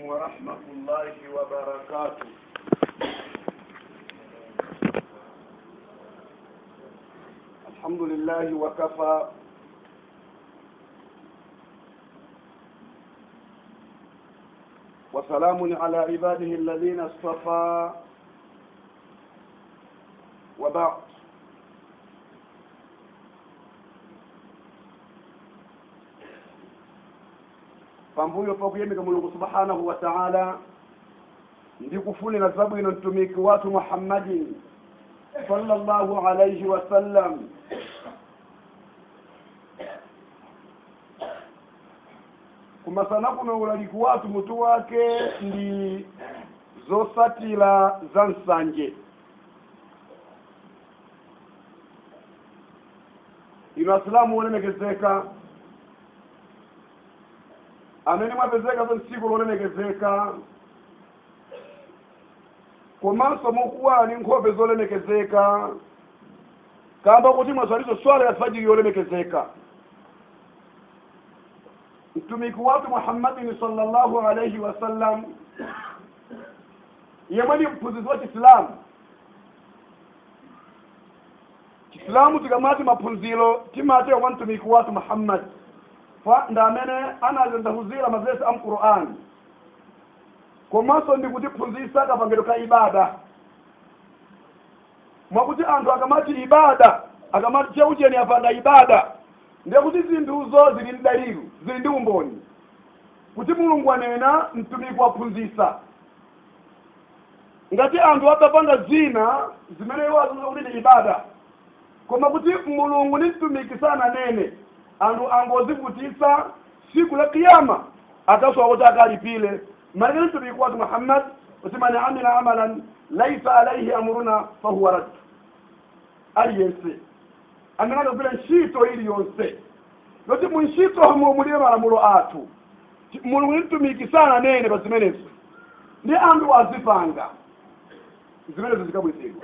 ورحمة الله وبركاته الحمد لله وكفى وسلام على عباده الذين اصطفى وبعد pambuyo pakuyemeka mulungu subhanahu wa ta'ala ndikufunira zabwino mtumiki wathu muhammadin sallallahu alayhi wa sallam kumasana kuno ulaliki wathu mutu wake ndi zosatira za nsanje ino asilamu wolemekezeka amene mwapezeka za tsiku lolemekezeka komanso mukuwa ni nkhope zolemekezeka kamba kuti mwaswalizo swala ya fajiri yolemekezeka mtumiki watu muhammadin sallallahu alayhi wasallam yemwe ni mphunzitsi wa chisilamu chisilamu tikamati maphunziro timate kwa mtumiki watu muhammad fa nda amene anazendahuzira mazesi a mqur'ani komanso ndi kutiphunzitsa kapangidwe ka ibada mwakuti anthu akamati ibada akamati cheucheni apanga ibada ndiye kuti zinthuzo zili ndi dalilu zili ndi umboni kuti mulungu anena mtumiki waphunzitsa ngati anthu adapanga zina zimene iwo aziza kuti ndi ibada koma kuti mulungu ni mtumiki sananene anthu angozivutitsa siku la kiyama akasowa kuti akalipile malekeni mtumiki watu muhammad kuti man amila amalan laisa alaihi amruna fahuwa rad aliyense amene akagwira ntchito iliyonse loti mu ntchito hamo mulibe malamulo athu mulungu ni mtumiki sananene pa zimenezo ndi anthu azipanga zimenezo zikabwezedwa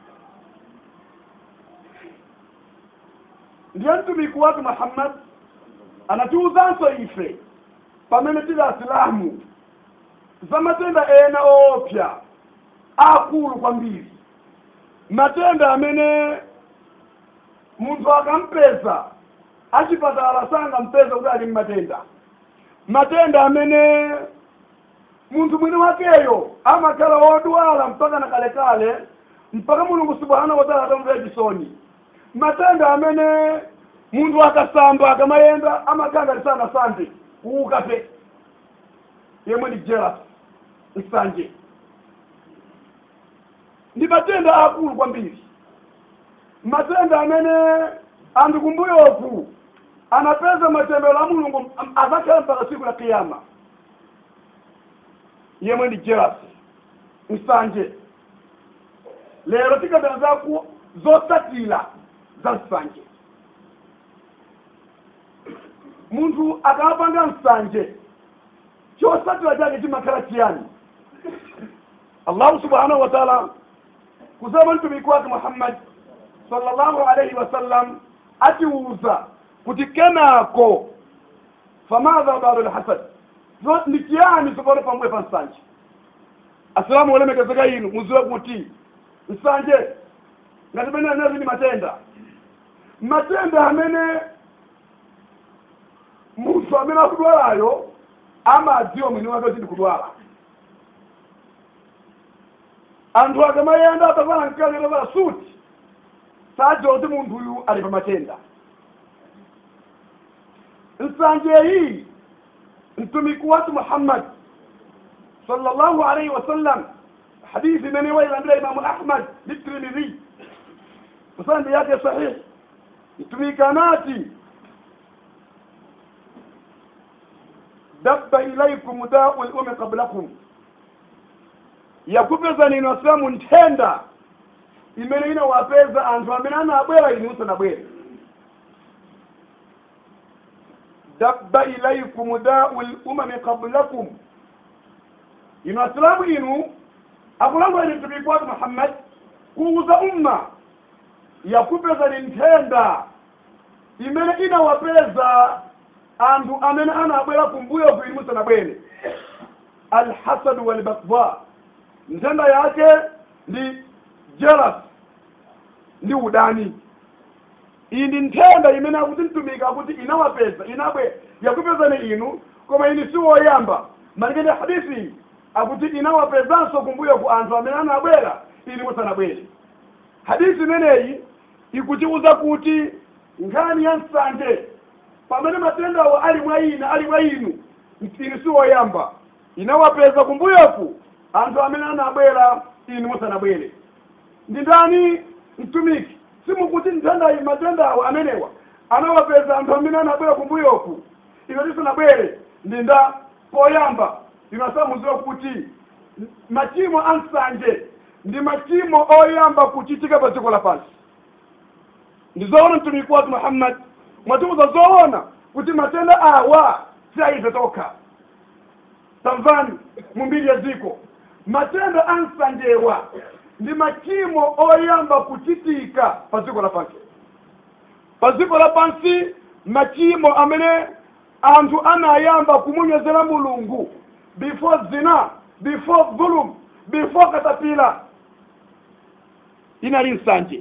ndiye mtumiki watu muhammad anatiwuzanso ife pamene tili asilamu za matenda ena oopsa akulu kwambiri matenda amene munthu akampeza achipatala sangampeza kuti ali mmatenda matenda amene munthu mwini wakeyo amakhala wodwala mpaka na kalekale mpaka mulungu subhanahu wataala atamvera chisoni matenda amene munthu akasamba akamayenda amakanga lisana sande kuuka pe yemwe ni jealous nsanje ndi matenda akulu kwambiri matenda amene anthu kumbuyoku anapeza matembero a mulungu azakhala mpaka siku la kiyama yemwe ndi jealous nsanje lero tikapezako zosatira za nsanje munthu akapanga nsanje chosatira chake chimakhala chiyani allahu subhanahu wa taala kusema mtumiki wake muhammad sallallahu alaihi wasallam atiuza kuti kenako famadha badu lhasad ndi chiyani tsopano pambuyo pa nsanje asilamu olemekezeka inu muziwe kuti nsanje ngati pene anezi ndi matenda matenda amene munthu amene akudwalayo amadziwa mwini wake kuti ndikudwala anthu akamayenda atavala mkali atavala suti sadziwa kuti munthu uyu ali pa matenda nsanje iyi mtumiki watu muhammad sallallahu alaihi wasallam hadithi imene wailandira imamu ahmad litirmidhi sanadi yake sahihi mtumiki anati dabba ilaikum dau lumi qablakum yakupeza nino asilamu nthenda imene inawapeza anthu amene anabwera inu musanabwere dabba ilaikum dau lumami qablakum ino asilamu inu akulangula ni mtumiki wake muhammad kuuza umma yakupeza ni nthenda imene inawapeza anthu amene anabwera kumbuyo kuili musanabwere alhasad walbaghdha ntenda yake ndi jealous ndi udani iyi ndi nthenda imene akuti mtumiki akuti inawapeza inabwe yakupezani inu koma ini siwoyamba malingana hadithi iyi akuti inawapezanso kumbuyo ku anthu amene anabwera ili musanabwere hadithi imeneyi ikutiuza kuti nkhani ya nsanje pamene matendawo ali mwa ina ali mwa inu ini siwoyamba inawapeza kumbuyoku anthu amene anabwera inu musanabwere ndi ndani mtumiki simukuti nthendayi matendawo amenewa anawapeza anthu amene anabwera kumbuyoku ife tisanabwere ndi nda poyamba inasamuziwa kuti machimo a nsanje ndi machimo oyamba kuchitika pa dziko lapansi ndizoona mtumiki wathu muhammad mwatiuza zoona kuti matenda awa si aife tokha tamvani mumbiri ya dziko matenda a nsanjewa ndi machimo oyamba kuchitika pa dziko lapansi pa dziko lapansi machimo amene anthu anayamba kumunyozera mulungu before zina before dhulum before katapila inali nsanje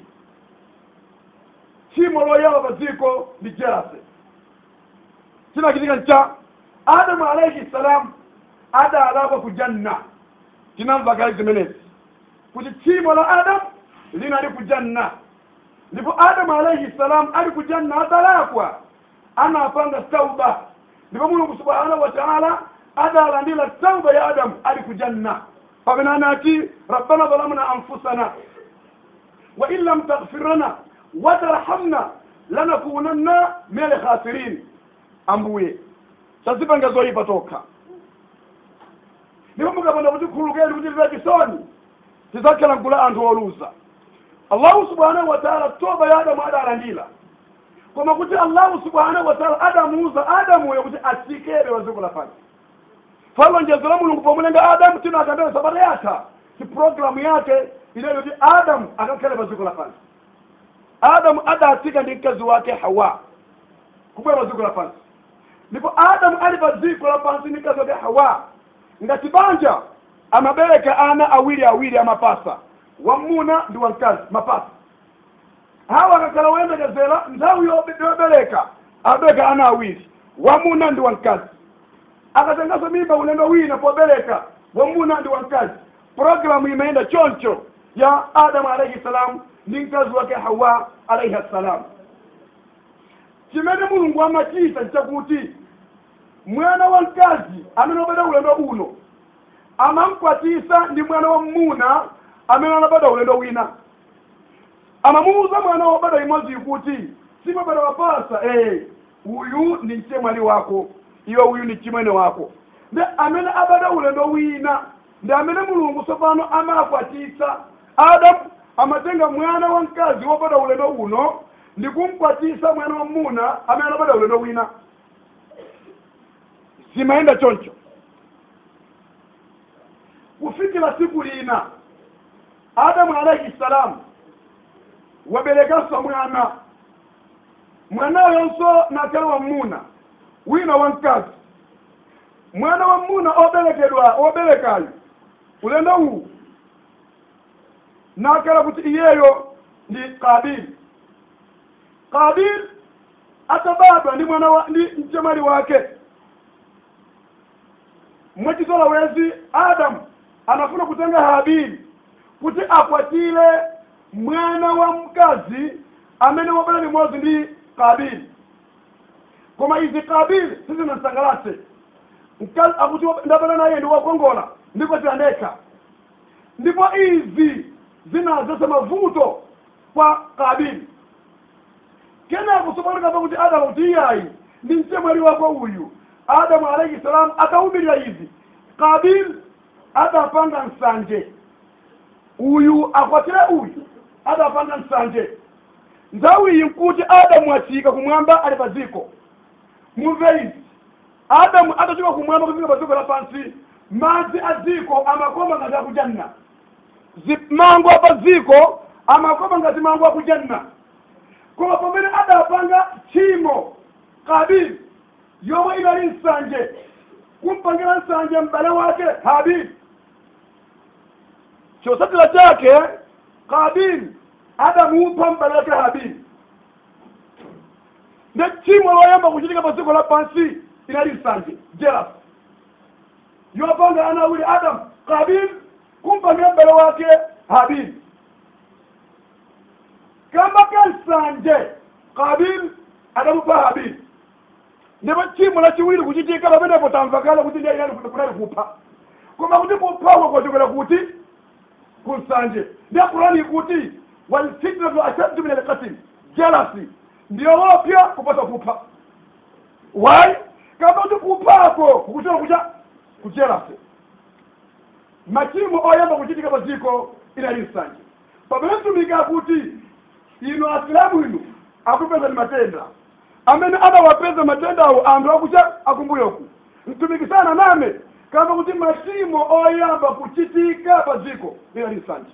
tchimo loyamba pa dziko ndi jealousy chinachitika ncha adamu alaihi salam adalakwa ku janna tinamva kale zimenezi kuti tchimo la adamu linali ku janna ndipo adamu alaihi salam ali ku janna adalakwa anapanga tauba ndipo mulungu subhanahu wa taala adalandira tauba ya adamu ali ku janna pamene anati rabbana zalamna anfusana wa in lam taghfir lana watarhamna lanakunanna min alkhasirin ambuye tazipanga zoyipa tokha ndipo mukapanda kutikhululukira kuti tive chisoni tidzakhala mgulu la anthu oluza allahu subhanahu wa taala toba ya adamu adalandira koma kuti allahu subhanahu wa taala adamuuza adamuyo kuti atsikere wa dziko lapansi falonjezo la mulungu pomulenga adamu tino akandele sabata yatha ti programu yake inayo kuti adamu akakhale pa dziko lapansi adamu adatsika ndi mkazi wake hawa kubwera pa dziko lapansi ndipo adamu ali pa dziko lapansi ndi mkazi wake hawa ngati banja amabereka ana awiri awiri amapasa wamuna ndi wamkazi mapasa hawa akakhala woyembekezera nthawi yobereka abereka ana awiri wamuna ndi wamkazi akatenganso mimba ulendo wina pobereka wamuna ndi wamkazi programu imeenda choncho ya adamu alaihi salam ndi mkazi wake hawa alaihi salam chimene mulungu amachita nchakuti mwana wa mkazi amene wabada ulendo uno amamkwatisa ndi mwana wa mmuna amene anabada ulendo wina amamuuza mwana wobada imodzi kuti simabada wapasa eh uyu ni mchemwali wako iwe uyu ni chimwene wako ndi amene abada ulendo wina ndi amene mulungu tsopano amakwatisa adamu amatenga mwana wa mkazi wobada ulendo uno ndi kumkwatisa mwana wa mmuna amene anabada ulendo wina zimayenda choncho kufikira siku lina adamu alaihi salam waberekanso mwana mwanayonso nakhala wammuna wina wamkazi mwana wa mmuna obelekedwa oberekayo ulendo uwu nakhala kuti iyeyo ndi kabili kabili atabadwa ndi mwana wa ndi mchemwali wake mwachitola wezi adamu anafuna kutenga habili kuti akwatire mwana wa mkazi amene wabala limodzi ndi kabili koma izi kabili sizinasangalatse mkazi akuti ndabala naye ndi wakongola ndipo tiyandekha ndipo izi zinazesa mavuto kwa kabili kenako tsopano kamba kuti adamu kuti iyayi ndi mchemwali wako uyu adamu alaihi salam akaumirira izi kabili adapanga nsanje uyu akwatire uyu adapanga nsanje nthawi iyi nkuti adamu atsika kumwamba ali pa dziko mumve izi adamu atachoka kumwamba kufika pa dziko lapansi madzi a dziko amakoma ngati akujanna mango apa dziko amakoma ngati mango akujanna koma pamene adapanga tchimo kabili yomwe inali nsanje kumpangira nsanje mbale wake habili chosatira chake kabili adamupa mbale wake habili ne chimwe loyamba kuchitika pa dziko lapansi inali nsanje jealous yopanga ana uli adamu kabili kumpangira mbale wake habili kamba kansanje kabili adamupa habili ndipo chimo lachiwiri kuchitika pamenepo tamvakala kuti ndiye inali kunali kupha koma kuti kuphako kwachokera kuti kunsanje ndiye kurani kuti walfitnatu ashaddu min alqatl jealousy ndiyo wopya kupasa kupha why kama kuti kuphako kukuchera kucha kujealousy machimo oyamba kuchitika pa dziko inali nsanje pamene mtumiki kuti inu asilamu inu akupeza ni matenda amene adawapeza matenda awo anthu akucha akumbuyoku mtumiki sana name kamba kuti machimo oyamba kuchitika pa dziko inali nsanje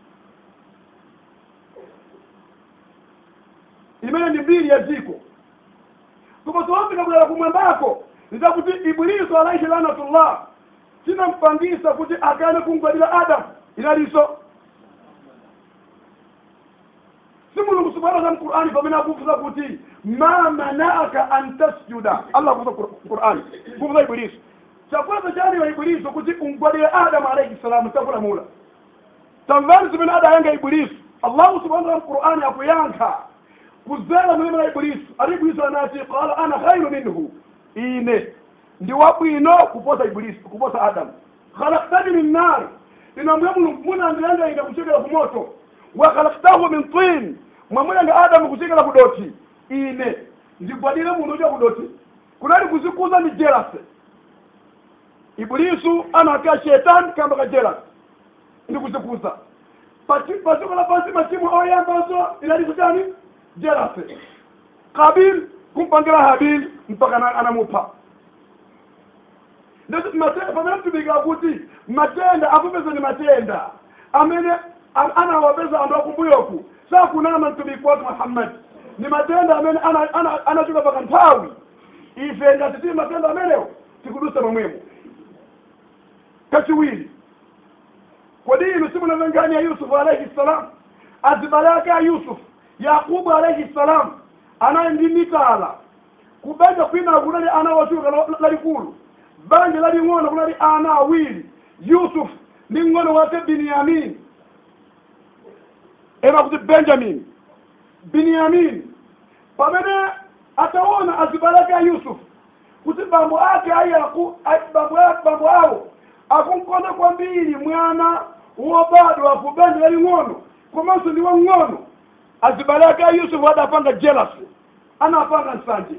imene ndi mbiri ya dziko koma zoonzeka kulera kumwambako ndizakuti ibiliso alaihi lanatullah chinampangisa kuti akane kungwadira adamu inalinso si mulungu subhanahu wa mqur'ani pamene akufunsa kuti ma manaaka an tasjuda allah akufunsa qur'ani kufunsa ibiliso chakwanza chaniwa ibiliso kuti ungwadire adamu alaihi salamu takulamula tamvani zimene adayankha ibiliso allahu subhanahu wa mqur'ani akuyankha kuzera mulimi la ibilisu ali ibilisu anati qala ana khairu minhu ine ndi wabwino kuposa ibilisu kuposa adamu khalaktani min nar inambuya mulungu munandilenga ine kuchokera ku moto wa khalaktahu min tin mwamulenga adamu kuchokera ku doti ine ndigwadire munthu ucha ku doti kunali kuzikuza ni jealous ibilisu anaka shetani kamba ka jealous ndi kuzikuza padziko lapansi machimo oyambaso inaliso chani jealousy kabil kumpangira habil mpaka anamupha pamene mtumika kuti matenda akupeza ni matenda amene anawapeza anthu akumbuyoku sakunama mtumiki wake muhammad ni matenda amene anachoka paka nthawi ife ngati tili matenda amenewo tikudusa momwemo kachiwiri kodi inu simunamengani ya yusufu alaihi ssalam azibale ake a yusufu yakubu alaihi salam anaye ndi mitala kubanja kwina kunali ana wachuka lalikulu banja laling'ono kunali ana awiri yusuf ndi ng'ono wake binyamin ema kuti benjamin binyamin pamene ataona azibale ake a yusuf kuti bambo ake ayaku bambo bambo awo akunkonda kwambiri mwana wobadwa ku banja laling'ono komanso ndi wang'ono azibale ake a yusufu adapanga jealousy anapanga nsanje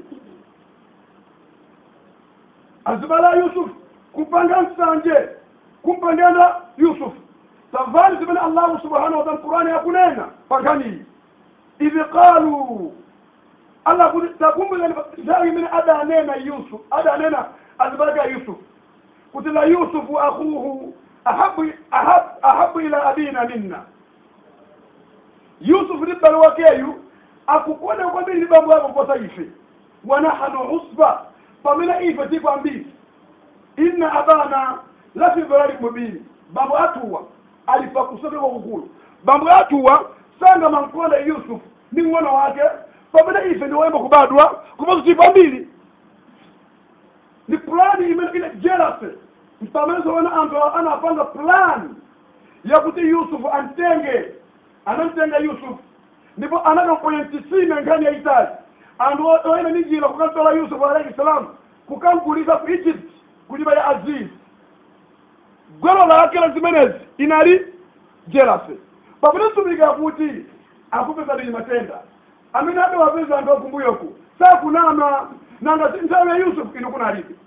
azibale a yusufu kupanga nsanje kumpangana yusufu tamvani zimene allahu subhanahu wataala qurani yakunena pankhaniyi idh qalu allah kuti takumbukani nthawi imene adanena yusuf adanena azibale ake a yusufu kuti la yusufu akhuhu ahabu, ahabu, ahabu ila abina minna yusufu ndi m'bale wakeyu akukonda kwambiri ndi bambo yako kuposa ife wa nahnu usba pamene ife tiko ambiri inna abana lafi dhalali mubini bambo atuwa alipa kusoke kwakukulu bambo atuwa sanga mankonda yusufu ndi ng'ono wake pamene ife ndi woyamba kubadwa kuposa tiko ambiri ni plani imene ile jealousy mpamene zoona anthu anapanga plani yakuti yusufu amtenge anamtenga yusufu ndipo anakamponya mtisime nkhani yaitali anthu oyenda ndi njira kukamtola yusufu alaihi salam kukamgulitsa ku egypt kunyumba ya aziz gwero lake la zimenezi inali jealousy pamene mtumiki akuti akupeza ndi matenda amene adawapeza anthu akumbuyoku sakunama nanga nthawi ya yusufu ino kunalibe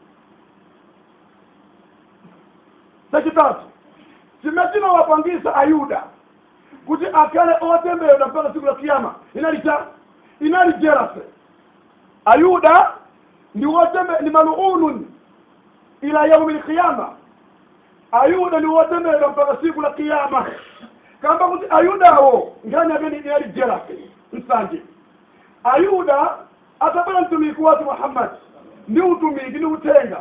chachitatu chimene chinawapangisa ayuda kuti akhale otemberedwa mpaka siku la kiyama inali cha inali jealousy ayuda ndi wotembe ndi maluunun ila yaumi lqiyama ayuda ndi wotemberedwa mpaka siku la kiyama kamba kuti ayudawo nkhani amene inali jealousy nsanje ayuda atabwera mtumiki wake muhammad ndi utumiki ndi uthenga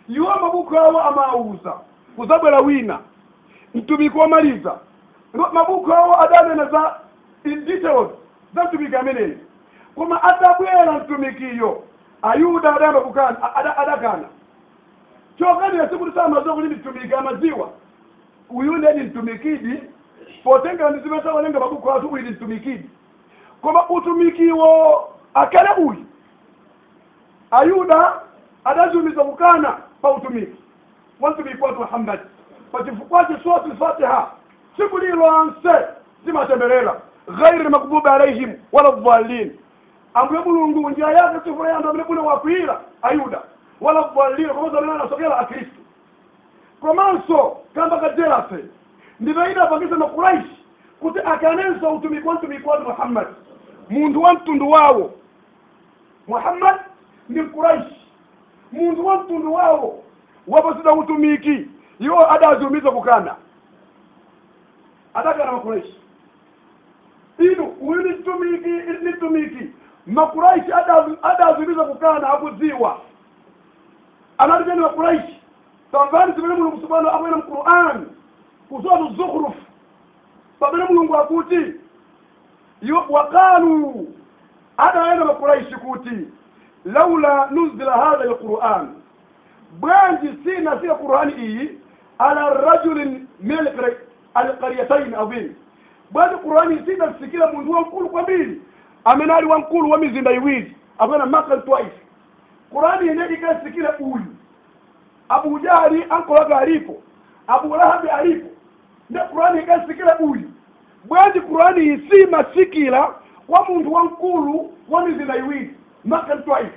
iwo mabuku awo amauza kuzabwera wina mtumiki womaliza mabuku awo adanena za in details za mtumiki ameneyi koma atabwera mtumikiyo ayuda adayamba kukana ada- adakana chokanira sikuti samaziwa kuti mtumiki amaziwa uyu ndeni mtumikidi potenga ndizive wanenga mabuku athu uyu ndi mtumikidi koma utumikiwo akale uyu ayuda adaziumiza kukana pa utumiki wa mtumiki wathu muhammadi pachifukwa chisoti fatiha tsiku lilonse zimatemberera ghairi makbubi alaihim wala dhalin ambuye mulungu njira yake sifuna yandu amene bune wakwira ayuda wala dhalin komanso amene anasokera akristu komanso kamba kajerase ndivaida apangisa makuraishi kuti akanenso utumiki wa mtumiki wathu muhammad munthu wa mtundu wawo muhammad ndi mkuraishi munthu wa mtundu wawo wapasida utumiki iwo adaziumiza kukana adakana makuraishi inu uyu ni mtumiki ni mtumiki makuraishi adazi- adaziumiza kukana akudziwa anatijani makuraishi tamvani zimene mulungu subhanahu akwena mquran kuswatu zukhruf pamene mulungu akuti iwo waqalu adaenda makuraishi kuti laula nuzila hadha alquran bwanji sina sika qurani iyi ala rajulin min alqari- alqaryatain adhim bwanji qurani sina sikila mundu wankulu kwambiri amene ali wankulu wa mizinda iwiri akwena makan twice qurani ine ikasikila uyu abu jahali ankolaga alipo abu lahabi alipo nde qurani ikasikila uyu bwanji qurani isi masikila kwa munthu wankulu wa mizinda iwiri makan twice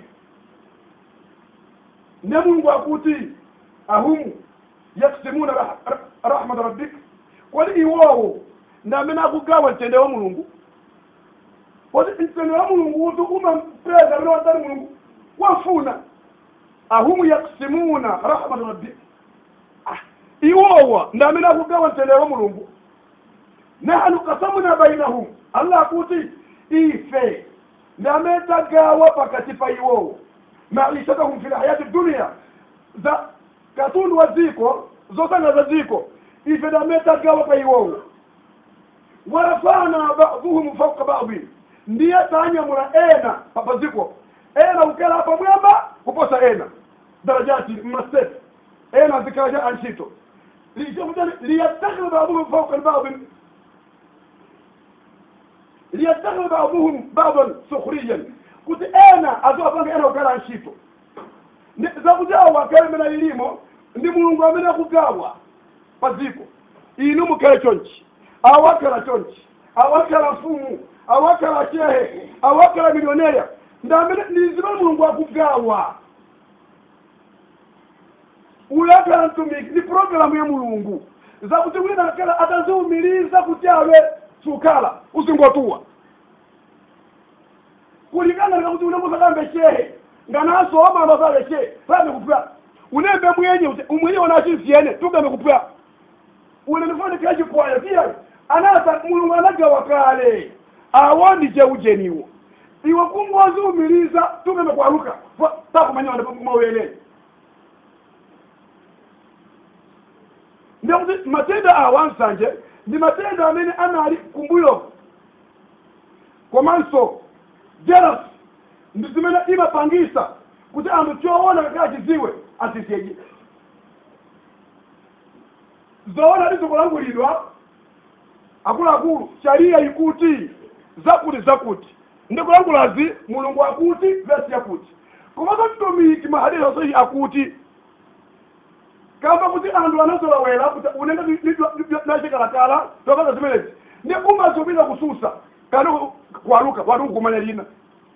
ne mulungu akuti ahumu yaksimuna rah- rah- rahmat rabbik kodi iwowo ndi amene akugawa mtendere wa mulungu kodi mtendere wa mulungu uti umampeza amene watani mulungu wafuna ahumu yaksimuna rahmat rabbik Ah, iwowa ndi amene akugawa mtendere wa mulungu nahnu kasamna bainahum allah akuti ife ndi amene tagawa pakati pa iwowo maishatahum fi lhayati dunia za katundu wa ziko zosanga za ziko ife ndi amene tagawa pa iwowo warafana baduhum fauka badin ndiye tanyamula ena papa ziko ena ukela apa mwamba kuposa ena darajati mastep ena zikaja anshito liyattakhidha baduhum fauka badin liyattakhidha baduhum badan sukhriyan kuti ena aziwapanga ena kukhala ntchito Ndi- zakujawa kalemera ilimo ndi mulungu amene akugawa pa dziko inu mukhale chonchi awakhala chonchi awakhala mfumu awakhala chehe awakhala milioneya ndi amene ndi zimene mulungu akugawa uyu akhala mtumiki ndi programu ya mulungu zakuti wina akhala ataziwumiriza kuti awe sukhala usingotuwa kulingana na kuti unemusakambe shehe nganaso omamba pale shehe pame kupwa unembe mwenye ute- umwenye wanachimfyene tugambe kupwa unenifani kachipwaya pia anasa mulungu anagawa kale awo ndi cheujeniwo iwe kungozi umiliza tugambe kwaluka takumanya mawene ndikuti matenda awa nsanje ndi matenda amene anali kumbuyo komanso jealous ndi zimene imapangisa kuti anthu choona kakhala chidziwe asisyeje zoona ndizikulangulidwa akuluakulu sharia ikuti zakuti zakuti ndikulangulazi mulungu akuti vesi yakuti komanso mtumiki mahadisi asahi akuti kamba kuti anthu anazolowera kuti unenge nachikalakala topanga zimenezi ndi umazopita kususa kana kwaluka watu kumanya lina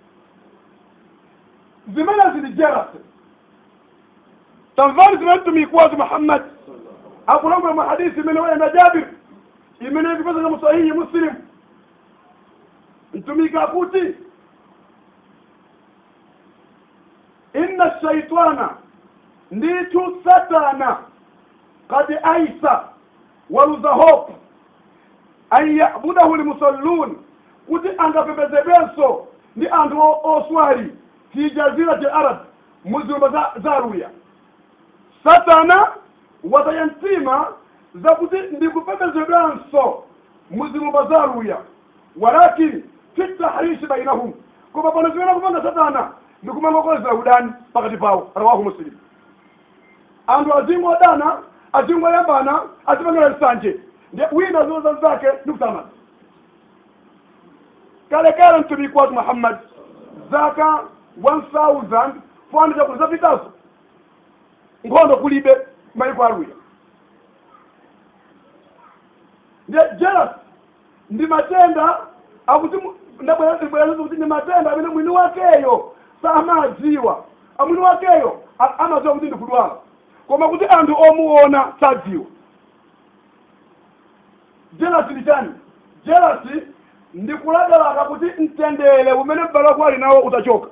zimene zili jerase tamvani zimene mtumiki wazi muhammad akulangula mu hadisi imene wayenda jabir imene ikupezeka mu sahihi muslim mtumiki akuti inna shaitana nditu satana kad aisa waluza hope an yabudahu lmusallun kuti angapembezebenso ndi anthu o- oswali fi jazirati arab muzilumba za, za aluya satana wataya mtima zakuti ndikupembedzedwanso muzilumba zaluya walakin fi tahrishi bainahum koma pano zimene kupanga satana ndikumangokozera udani pakati pawo rawahu muslim anthu azingodana azingoyambana azipangira nsanje ndi wina zoza zake ndikusamana kale kale mtumiki watu muhammad zaka 1400 zapitazo nkhondo kulibe mayiko aluya ndiye jealous ndi matenda akuti ndabwerazo kuti ndi matenda amene mwini wakeyo samadziwa amwini wakeyo a- amadziwa kuti ndikudwala koma kuti anthu omuona sadziwa jealous ndi chani jealous ndi kulakalaka kuti mtendere umene m'bale wako ali nawo utachoka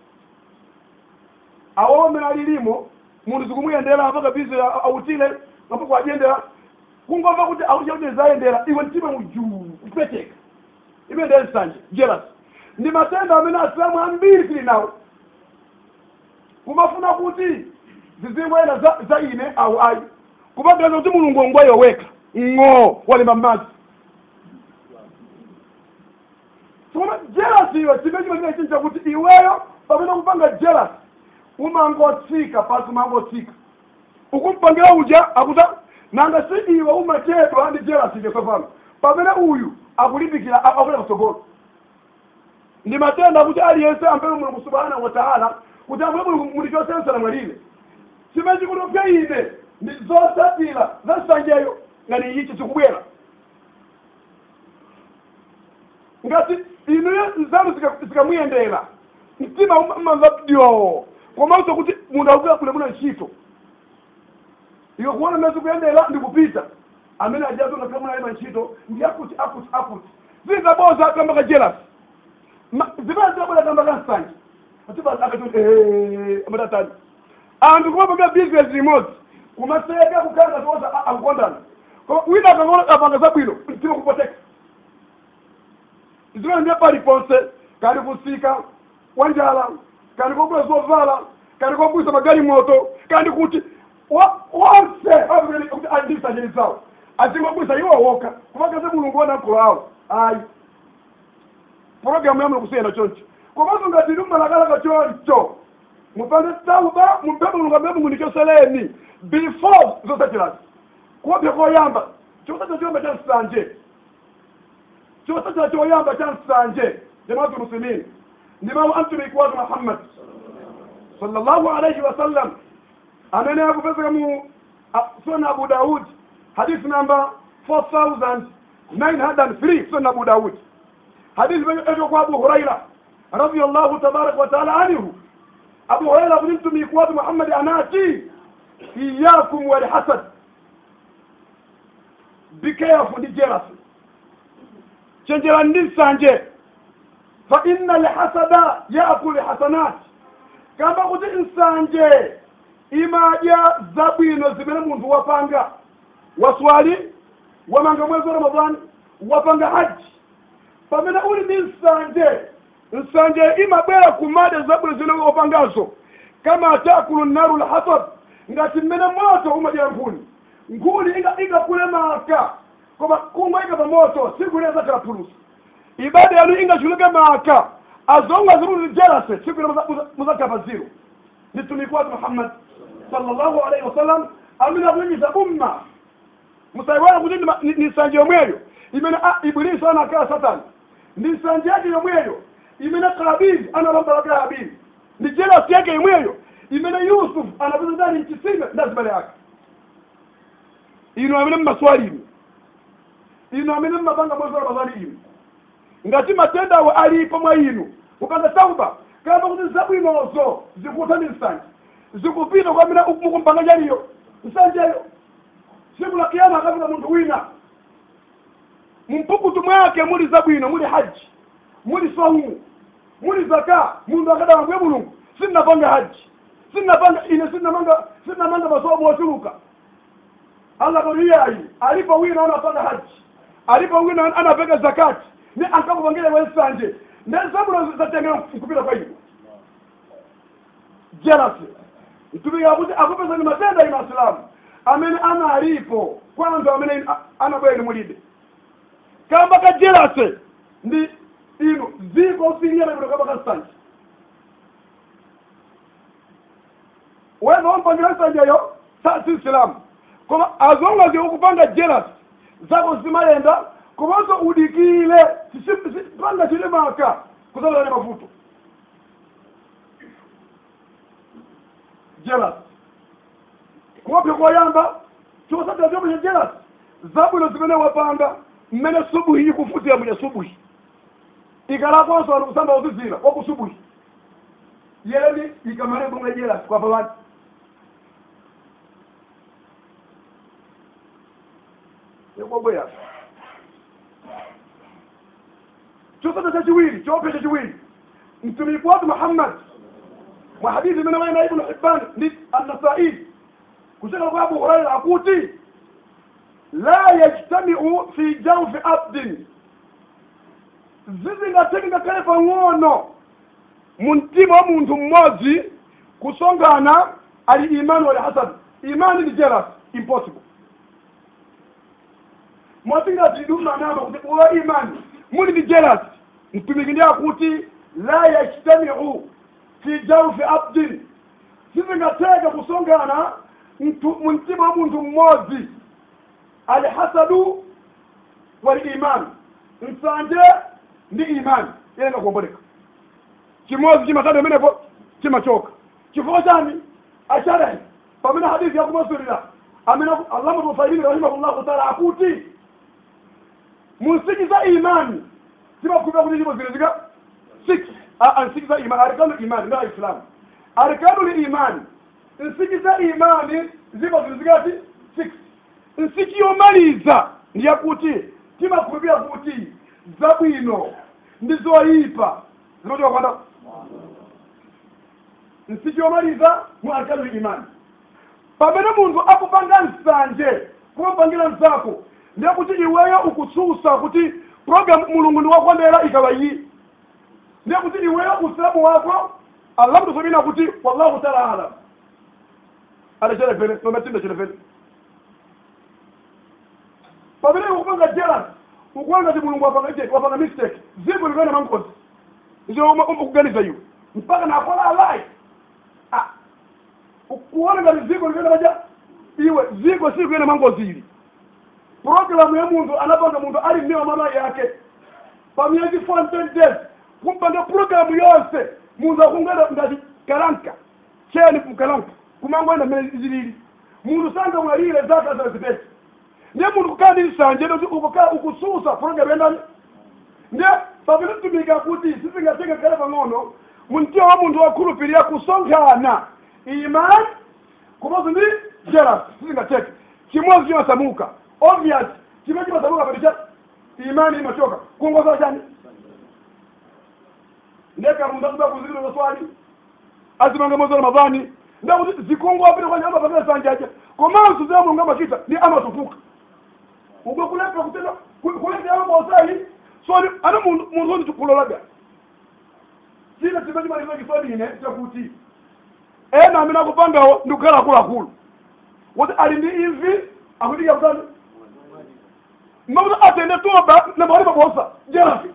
awo amene alilimo munthu zikumuyendera apaka bizi autile ampaka ajendera kungomva kuti akuti kuti zayendera iwe mtima mujuu kupeteka imene nsanje jealous ndi matenda amene asilamu ambiri tili nawo kumafuna kuti zizingoyenda za, za ine au ayi kumaganiza kuti mulungu ngwayo weka ng'o walemba m'madzi tsono jealous iwe chimene chimene chinja kuti iweyo pamene kupanga jealous umangotsika pasi umangotsika ukumpangira uja akuta nanga si iwe umachedwa ndi jealous ije tsopano pamene uyu akulimbikira akula kutsogolo ndi matenda kuti aliyense ampewe mulungu subhanahu wa taala kuti ampewe mulungu muli chosensera mwalile chimene chikutopya ine ndi zotsatira za nsanjeyo ngati ichi chikubwera ngati inuyo nzanu zika- zikamuyendera mtima umamva dyo komanso kuti munthu akukira kule muno ntchito iwe kuona mmene kuyendera ndikupita amene ajazo ngakhala munalima ntchito ndi akuti akuti akuti zingaboza kamba ka jealous Ma- zimene zikabwera kamba ka nsanje atiba akati amatatani anthu kumapanga business imodzi kumaseka kukhala ngatoza akukondana koma wina akangona apanga zabwino mtima kupoteka zimene ndiye paliponse kali kusika wanjala kali kogula zovala kali kogulisa magari moto kandi kuti wa- wonse kuti andisajili zawo azingogulisa iwo woka kumakaze mulungu wona mkolo awo ayi programu yamwe kusiyana choncho komanso ngati ndi mmalakalaka choncho mupande tauba mupembe mulungu amene mulungu ndichoseleni before zosachirazi kuopya koyamba chosachira choyamba cha nsanje chosachira choyamba cha nsanje jamaatul muslimin ndi mawu amtumiki watu muhammad sallallahu alayhi wa sallam amene akupezeka mu a- sunan abu daud hadith number 4903 sunan abu daud hadith imeletwa kwa abu huraira radiyallahu tabaraka wa taala anhu abu huraira kuti mtumiki watu muhammad anati iyakum walhasad be careful ndi jealousy chenjerani ndi nsanje fa inna alhasada yaakulu hasanat kamba kuti nsanje imadya zabwino zimene munthu wapanga waswali wamanga mwezi wa ramadani wapanga haji pamene uli ndi nsanje nsanje imabwera kumadya zabwino zimene wapangazo kama takulu naru lhatab ngati mmene moto umadyera nkhuni nkhuni inga- ingakule maka koma kungoyika pa moto siku ile zakhala phulusa ibada yanu ingachuluke maka azonga ziruli jelase siku ile muzakhala pa zero ni mtumiki wake muhammad sallallahu alaihi wasallam amene akulingiza umma musaiwala kuti ndi- ni- ni nsanje yomweyo imene ah, ibilisi anakhala satani ndi nsanje yake yomweyo imene kabili analombalaka habili ndi jelasi yake yomweyo imene yusuf anapeza ndani mchisime ndi azibale yake inu amene mmaswali inu inu amene mmapanga mwezi wa ramadhani inu ngati matenda awo alipo mwa inu mupanga tauba kamba kuti zabwinozo zikutha ndi nsanje zikupita kwa amene mukumpanga chaliyo nsanjeyo siku la kiyama akafika munthu wina mumpukutu mwake muli zabwino muli haji muli saumu muli zaka munthu akadawa mbuye mulungu sinnapanga haji sinnapanga ine sinnamanga sinnamanga masomo ochuluka allah kodi iyayi alipo wina anapanga haji alipo wina anapeka zakati ni ankakupangire wensanje ne zabwino zatengera kupita kwa inu jealousy mtumiki akuti akupezani matenda ino asilamu amene analipo kwanza amene anabwera mulibe kamba kajelase ndi ino ziko siriyana ino kamba kansanje weza wampangira nsanjeyo sa si isilamu koma azonga zi ukupanga jealous zako zimayenda komanso udikile panga chile maka kuzalane mavuto jealous kuwapya kuwayamba chosatira chomwe cha jealous zabwino zimene wapanga mmene subuhi ikufutira mwenye subuhi ikalakonso ali kusamba uzizira wakusubuhi yeni ikamale kumwe jealous kwapa wati ekobweya chosata chachiwiri choopya chachiwiri mtumiki watu muhammad mwa hadithi imene waina ibnu hibban ndi annasai kutoka kwa abu huraira akuti la yajtamiu fi jawfi abdin zizingatengeka kale pang'ono mu mtima wa munthu mmodzi kusongana ali imani wali hasad imani ni jealous impossible mwatingati dumanama kuti uwa imani muli ni jealous mtumiki ndi akuti la yajtamiu fi jawfi abdin sizingateka kusongana mu mtima wa munthu mmodzi alhasadu waliman nsanje ndi imani yenga kuomboleka chimodzi chimatatu imenepo chimachoka chifukwa chani asharahi pamene hadithi yakumasulira amene allama tusaidini rahimahullahu taala akuti munsikiza imani zimakhulupira kuti ndipo zile zika six ansikiza imani arkanu imani nda islamu arkanu imani nsikiza imani zipo zile zikati six nsiki yomaliza ndiyakuti timakhulupira kuti zabwino ndi zoyipa zimachoka kwanda nsiki yomaliza mu arkanu imani pamene munthu akupanga nsanje kumapangira mzako ndiye kuti iweyo ukususa kuti program mulungu ndi wakondera ikawa iyi ndiye kuti iweyo usilamu wako allah mtusomina kuti wallahu taala alam adacherefene nometinde cherefene pamene ukupanga jealous ukuona kuti mulungu wapanga je wapanga mistake ziko likana mankozi ndio ukuganiza iwe mpaka nakola alai ah ukuona ngati ziko likana maja iwe ziko si kuyena mangozi ili programu ya muntu anapanga muntu ali mmewa mama yake pamiyezi 410 days kumpanga programu yonse muntu akungana ngati kalanka cheni mkalanka kumangoenda mmene zilili muntu sanga mwalire zaka zazipesi ndiye muntu kukhala ndi nsanje kuti ukukhala ukususa programu yendani ndiye pamene tumika kuti sizingatenga kale pang'ono mumtima wa munthu wakhulupirira kusonkhana imani komanso ndi jealous sizingateke chimodzi chimasamuka obvious chimene chimasamuka patisha imani imachoka kuongoza chani ndeka munthu akuda kuzikira zaswali azimanga mwezi wa ramadhani ndakuti zikungu apita kwanye amapangana sanjaja komanso zimene mulungu amachita ndi amatukuka ubwe kulepa kutenda kuleta yabo bosai so ana mundu mundu ndi kulolaga china chimene chimaliza kiswahili ine chakuti ena amene akupangawo ndi kukhala akuluakulu kuti ali ndi imvi akudiya kutani makuti atende toba na mahali pabosa jerafi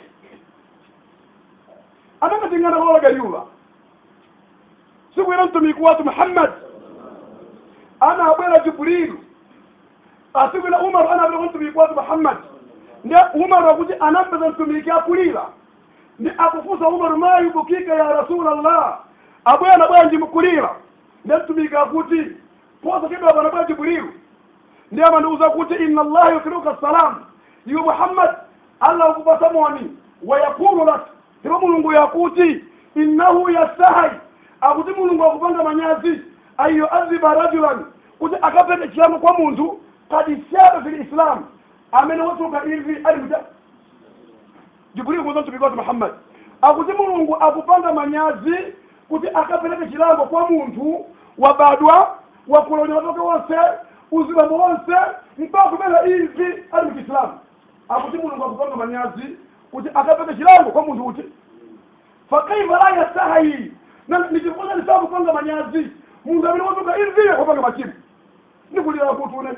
anakatingana kulolaga yuva siku ina mtumiki watu muhammad ana abwera jibrilu asikwina umaru anapita kumtumiki watu muhammad ndi umaru akuti anampeza mtumiki akulira ndi akufusa umaru ma yubukika ya rasulallah abwana bwanji mukulira ndi mtumiki akuti posa kidwa bwana bwa jibrilu ndi amandiuza kuti inna allaha yukriuka salam iwe muhammad allah ukupasa moni wayakulu lak ndipo mulungu yakuti innahu yastahi akuti mulungu akupanga manyazi ayuadhiba rajulan kuti akapete chilango kwa munthu kad shaba fi lislam amene watuka ivi ali muja jibril kuza mtumiki wake muhammad akuti mulungu akupanga manyazi kuti akapeleke chilango kwa munthu wabadwa wakulonya watoke wonse uzibambo wonse mpaka kumela ivi ali muchiislamu akuti mulungu akupanga manyazi kuti akapeleke chilango kwa munthu uti fakaifa la yastahi na nichifuna nisakupanga manyazi mundu amene watuka ivi kupanga machimo ndikulira kutune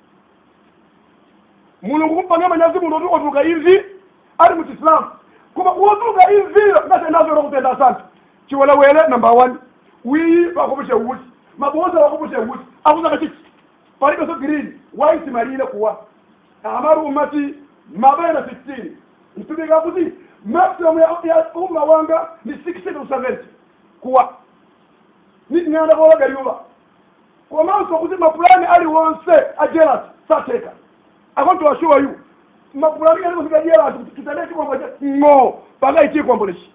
mulungu kumpanga manyazi munthu oti watuka ivi ali muchisilamu koma wotuka ivio ngati nazora kutenda asante chiwelewele number one wiyi wakupushe uti maboza wakupushe uti akuzaka chichi palibe so green white malile kuwa amaru umati mabaina 16 mtumika kuti maximum ya, ya umma wanga ni 60 to 70 kuwa ng'anda bolagaliuba komanso kuti mapulani aliwonse a jealous sateka akonto assure you mapulani aliwonse a jealous tutende chikombo cha ng'o paka ichikombo lechi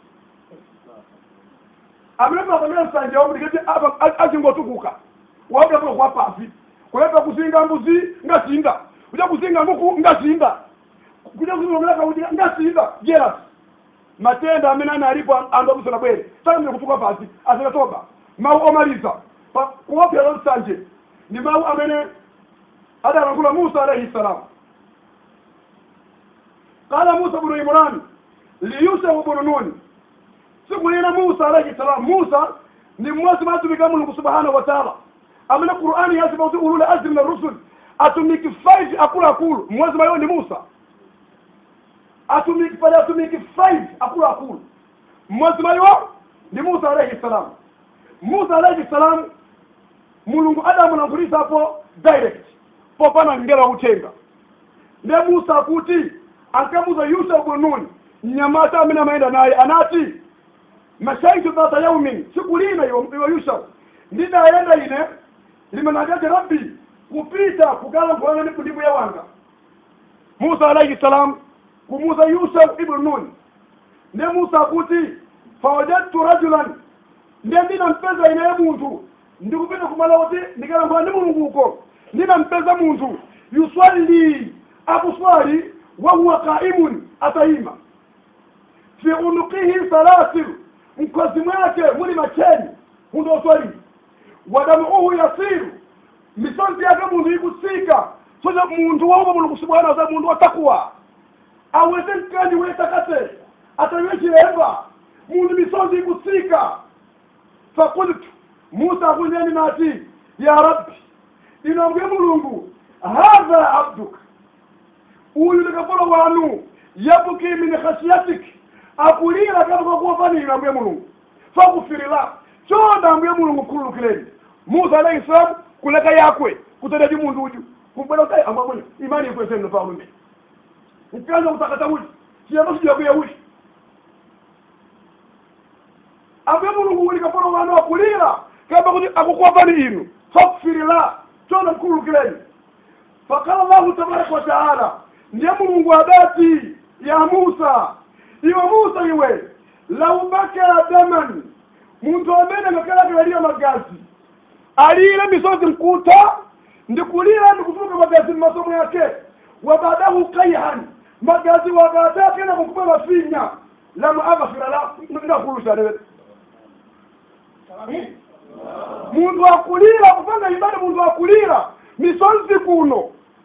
amene pamene msanje wamudiketi azingotukuka wabulakulo kwa pasi kuleta kuzinga mbuzi ngasinda kuja kuzinga nguku ngasinda kuja kuzinga kuti ngasinda jealous matenda amene analipo anthu akusona bwere sakamire kutuka pasi asakatoba mawu omaliza kuwapyala msanje ndi mawu amene adalankhula musa alaihi salam qala musa bnu imran liyusefu bnu nuni siku lina musa alaihi salam musa ni mmodzi mwa atumiki a mulungu subhanahu wa taala amene qur'ani yasipa kuti ulule azmi na rusul atumiki 5 akuluakulu mmodzi mwa iwo ndi musa atumiki pali atumiki 5 akuluakulu mmodzi mwa iwo ndi musa alaihi salam musa alaihi salam mulungu adamulankhulitsapo direct popanda ngelo wakutenga nde musa akuti ankamuza yusuf bnu nuni mnyamata amene amayenda naye anati mashaitu dhata yaumin siku lina iwe yusuf ndidayenda ine limenagaje rabbi kupita kugalankhulana ndi kundimu yawanga musa alaihi salam kumuza yusuf ibnu nun nde musa akuti fawajadtu rajulan nde ndinampeza inaye munthu ndikupita kumala kuti ndikalankhula ndi mulungu uko ndinampeza munthu yuswalli akuswali wahuwa qaimun atayima fi unuqihi salasil mkozi mwake muli macheni munthu oswalii wadamuuhu yasiru misonzi yake munthu ikusika soja munthu waupa mulungu subhanahu wataala munthu watakuwa aweze mkanji wetakate atawiwe chilemba munthu misonzi ikusika fakultu musa akunyeni nati ya rabbi inambuye mulungu hadha abduka uyu ndikapolo wanu yabuki min khashiyatik akulira kabuka kuwafani inambuye mulungu fakufirila chonda ambuye mulungu khululukireni musa alayhi salam kuleka yakwe kutenda munthu uju kumbwera kuti amba mwene imani ikweseni nopaulume nkanza kutakata uji chiyamba sijakuya uji ambuye mulungu uli kapolo wanu akulira kamba kuti akukuwapani inu fakufirila chonda mkhululukireni fakala llahu tabaraka wa taala ndiye mulungu adati ya musa iwe musa iwe lau baka daman munthu amene ngakalakilaliya magazi alire misozi mkuta ndikulira ndikutuluka magazi mmasomo yake wabadahu kaihan magazi wagatake na kukupa mafinya lam aghfira la ndakulusane munthu akulira kupanga ibada munthu akulira misozi kuno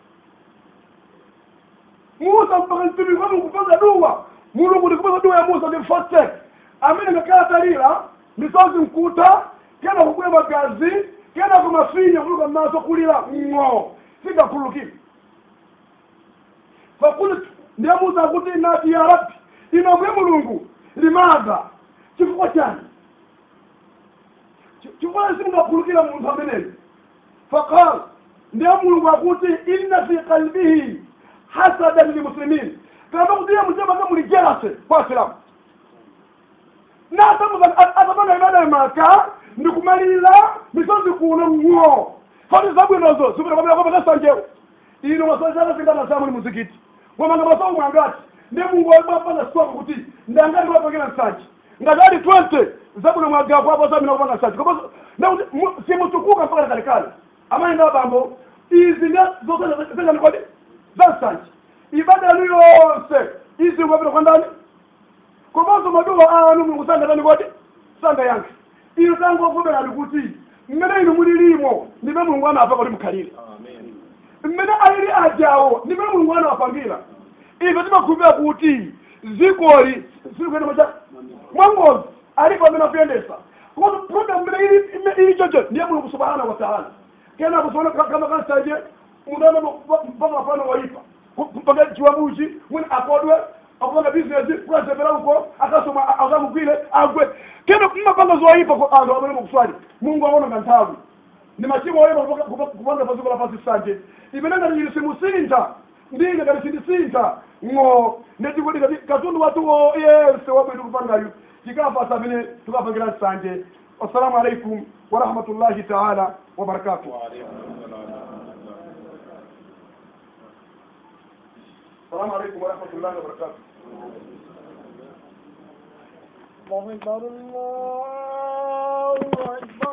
musa mpaka mtumiki wanu kupanga dua mulungu ndikupanga dua ya musa ndimfote amene ngakhala talira misozi mkuta kena kukuya magazi kena kumafinya kuluka mmaso kulira ng'o singakhululukire fakultu ndiye musa akuti nati ya rabbi inambuye mulungu limadha chifukwa chani chifukwa simungakhululukira munthu ameneyo faqal ndiye mulungu akuti inna fi qalbihi hasadan limuslimin kamba kuti iye muchemaka muli jelase kwa asilamu natamanga ibada maka ndikumalira misozi kuno ng'o fati zabwinozo zikutakabila kwapata sanjewo ino masozana singana samuli muzikiti ngomanga masomo mwangati ndi mungu wabapanga sitoka kuti ndangati wapangila nsanje ngati ali 20 zabwino mwagapo apo samina kupanga nsanje kopo simutukuka mpaka kalekale amani nda bambo izi ndi zosezani kodi za nsanje ibada yanu yonse izi ngapita kwa ndani komanso maduwa anu mulungu sangatani kodi sanga yanke ino tangovomerani kuti mmene inu mulilimo ndime mulungu anafa kuti mukhalire mmene alili ajawo ndimene mulungu anawapangira ife timakhulupira kuti zikoli silikuenda macha mwangozi alipo amene akuyendesa kono problem mbele ili ili jojo ndiye mulungu subhanahu wa ta'ala kena kusona kama kan saje mudana mpaka pano waipa mpaka chiwabuchi mwini akodwe akupanga business kwa sebera huko akasoma akamu vile agwe kena mmapanga zoipa kwa ando abone kuswali mungu aona ngantabu ni machimo wale kupanga paziko la pasi sanje ibenanga ni simusinta ndinga kali sindisinta ngo ndechikudi kati katundu watu wo yese wabwetu kupanga yu chikafa sabine tukapangira sanje assalamu alaikum wa rahmatullahi ta'ala wa barakatuh السلام عليكم ورحمة الله وبركاته الله أكبر الله أكبر